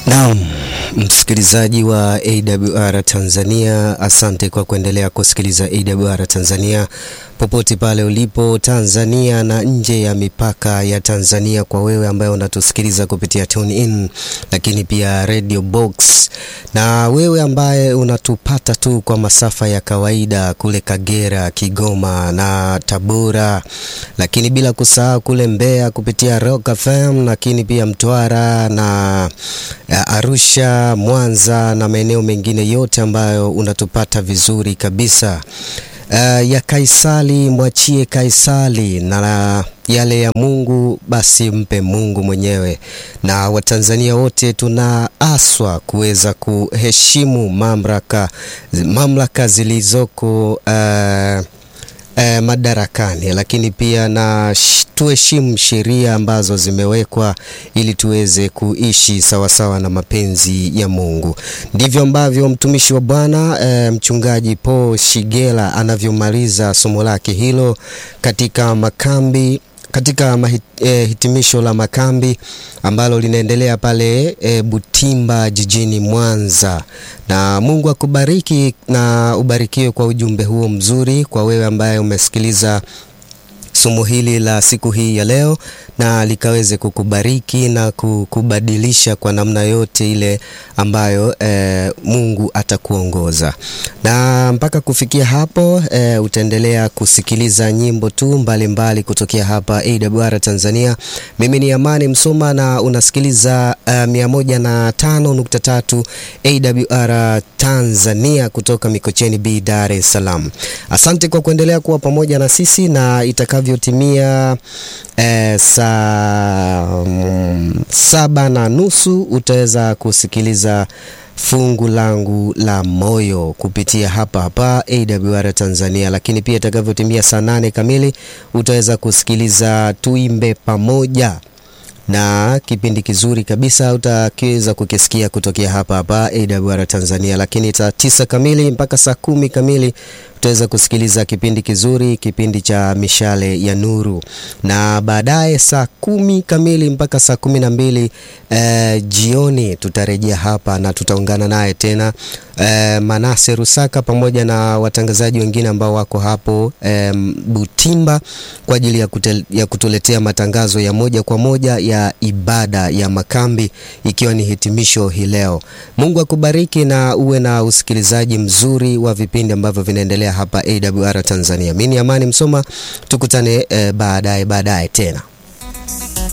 Naam, msikilizaji wa AWR Tanzania, asante kwa kuendelea kusikiliza AWR Tanzania popote pale ulipo Tanzania na nje ya mipaka ya Tanzania, kwa wewe ambaye unatusikiliza kupitia Tune In, lakini pia Radio Box, na wewe ambaye unatupata tu kwa masafa ya kawaida kule Kagera, Kigoma na Tabora, lakini bila kusahau kule Mbeya kupitia Rock FM, lakini pia Mtwara na Arusha, Mwanza na maeneo mengine yote ambayo unatupata vizuri kabisa. Uh, ya Kaisari mwachie Kaisari, na yale ya Mungu basi mpe Mungu mwenyewe. Na Watanzania wote tunaaswa kuweza kuheshimu mamlaka mamlaka zilizoko uh, uh, madarakani, lakini pia na tuheshimu sheria ambazo zimewekwa ili tuweze kuishi sawasawa na mapenzi ya Mungu. Ndivyo ambavyo mtumishi wa Bwana e, mchungaji Paul Shigela anavyomaliza somo lake hilo katika makambi katika mahit, eh, hitimisho la makambi ambalo linaendelea pale eh, Butimba jijini Mwanza. Na Mungu akubariki na ubarikiwe kwa ujumbe huo mzuri, kwa wewe ambaye umesikiliza somo hili la siku hii ya leo na likaweze kukubariki na kukubadilisha kwa namna yote ile ambayo e, Mungu atakuongoza. Na mpaka kufikia hapo e, utaendelea kusikiliza nyimbo tu mbalimbali mbali kutokea hapa AWR Tanzania. Mimi ni Amani Msoma na unasikiliza uh, 105.3 AWR Tanzania kutoka Mikocheni B, Dar es Salaam. Asante kwa kuendelea kuwa pamoja na sisi na itakavyotimia eh, saa mm, saba na nusu utaweza kusikiliza fungu langu la moyo kupitia hapa hapa AWR Tanzania, lakini pia itakavyotimia saa nane kamili utaweza kusikiliza tuimbe pamoja na kipindi kizuri kabisa utakiweza kukisikia kutokea hapa hapa AWR Tanzania, lakini saa tisa kamili mpaka saa kumi kamili utaweza kusikiliza kipindi kizuri, kipindi cha mishale ya nuru, na baadaye saa kumi kamili mpaka saa kumi na mbili eh, jioni tutarejea hapa na tutaungana naye tena eh, Manase Rusaka pamoja na watangazaji wengine ambao wako hapo eh, Butimba kwa ajili ya, kutel, ya kutuletea matangazo ya moja kwa moja ya ibada ya makambi ikiwa ni hitimisho hii leo. Mungu akubariki na uwe na usikilizaji mzuri wa vipindi ambavyo vinaendelea hapa AWR Tanzania. Mimi ni Amani Msoma, tukutane eh, baadaye baadaye tena.